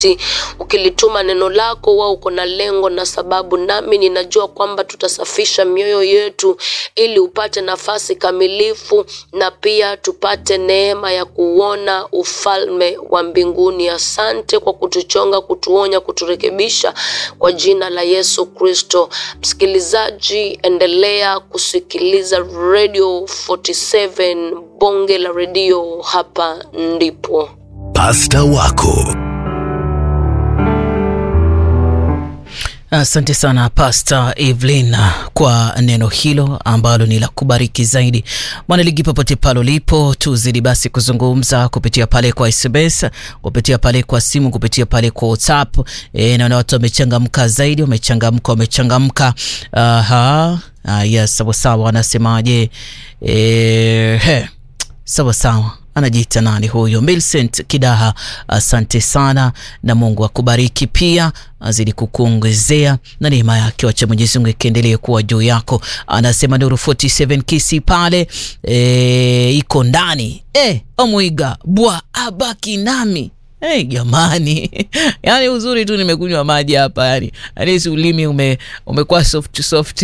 ukilituma neno lako wao uko na lengo na sababu, nami ninajua kwamba tutasafisha mioyo yetu ili upate nafasi kamilifu na pia tupate neema ya kuona ufalme wa mbinguni. Asante kwa kutuchonga, kutuonya, kuturekebisha kwa jina la Yesu Kristo. Msikilizaji, endelea kusikiliza Radio 47 bonge la redio, hapa ndipo Pasta wako Asante sana Pastor Evelyn kwa neno hilo ambalo ni la kubariki zaidi. Mwanaligi, popote pale ulipo, tuzidi basi kuzungumza kupitia pale kwa SMS, kupitia pale kwa simu, kupitia pale kwa WhatsApp. E, naona watu wamechangamka zaidi, wamechangamka, wamechangamka. Aha, ah, yes, sawa sawa. Anasemaje? E, he, sawa sawa anajiita nani huyo? Milcent Kidaha, asante sana na Mungu akubariki pia, azidi kukuongezea na neema yake, wacha Mwenyezi Mungu ikiendelee kuwa juu yako. Anasema Nuru 47 kisi pale e, iko ndani e, omwiga bwa abaki nami Hey, jamani yani uzuri tu nimekunywa maji hapa yani anisi ulimi ume, umekuwa soft soft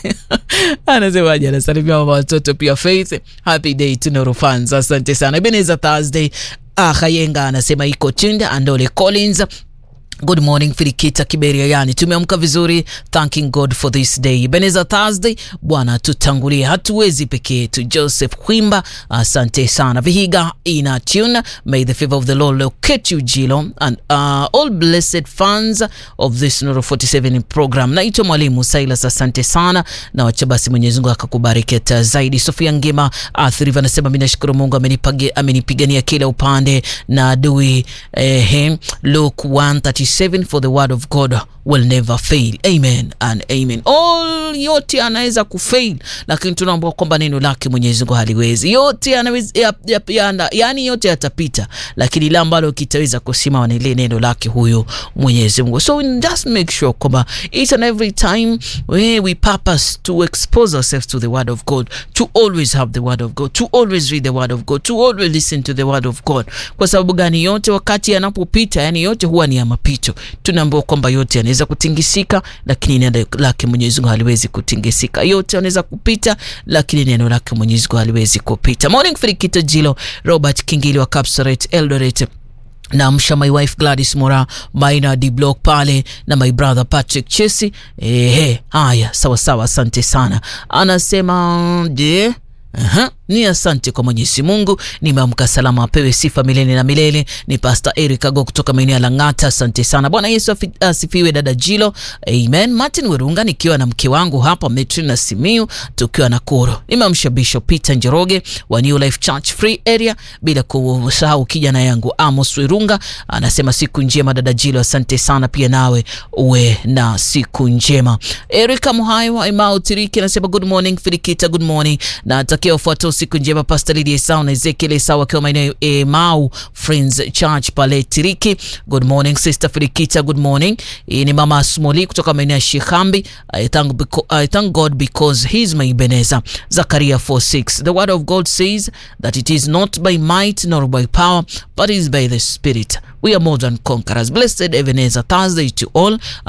anasemaje anasalimia mama watoto pia Faith happy day to Nuru fans asante sana Ebenezer Thursday ah, Kayenga anasema iko chinda Andole Collins Good morning Filikita Kiberia, yani tumeamka vizuri, thanking God for this day. Beneza Thursday, Bwana tutangulie, hatuwezi peke yetu. Joseph Kwimba, asante sana. Vihiga ina tune, may the favor of the Lord locate you Jilo and uh, all blessed fans of this Nuru 47 program. Naitwa Mwalimu Silas, asante sana na wacha basi Mwenyezi Mungu akakubariki hata zaidi. Sofia Ngema Athiriva anasema mimi nashukuru Mungu amenipigania kila upande na adui eh, Luke 1 37 for the word of God will never fail. Amen and amen. All yote anaweza kufail, lakini tunaomba kwamba neno lake Mwenyezi Mungu haliwezi. Yote yanaweza ya, ya, ya, yani yote yatapita, lakini ile ambalo kitaweza kusimama ni ile neno lake huyo Mwenyezi Mungu. So just make sure kwamba each and every time we, we purpose to expose ourselves to the word of God, to always have the word of God, to always read the word of God, to always listen to the word of God. Kwa sababu gani? Yote wakati yanapopita, yani yote huwa ni ya mapito. Tunaambiwa kwamba yote yanaweza kutingisika, lakini neno lake Mwenyezi Mungu haliwezi kutingisika. Yote yanaweza kupita, lakini neno lake Mwenyezi Mungu haliwezi kupita. Morning Filikito Jilo, Robert Kingili wa Kapsaret Eldoret na msha my wife Gladys Mora Maina D Block pale na my brother Patrick Chesi. Ehe, haya sawa sawa, asante sana. Anasema je, Aha, ni asante kwa Mwenyezi Mungu, nimeamka salama, apewe sifa milele na milele. Ni Pastor Eric Ago kutoka maeneo ya Lang'ata, asante sana. Bwana Yesu asifiwe. Dada Jilo, amen. Martin Werunga nikiwa na mke wangu hapa Metrina Simiu tukiwa na koro. Nimeamsha Bishop Peter Njoroge wa New Life Church Free Area, bila kusahau kijana yangu Amos Werunga anasema siku njema dada Jilo, asante sana pia nawe uwe na siku njema. Erika Muhayo wa Imau Tiriki anasema good morning Filikita, good morning na atakia ufuatao siku njema Pastor Lydia Esau na Ezekiel Esau akiwa maeneo Emau Friends Church pale Tiriki. Good morning Sister Filikita, good morning. Hii ni Mama Smoli kutoka maeneo ya Shikambi. I thank, I thank God because he is my Ebenezer. Zakaria 4:6. The word of God says that it is not by might nor by power but it is by the Spirit. We are more than conquerors. Blessed Ebenezer Thursday to all.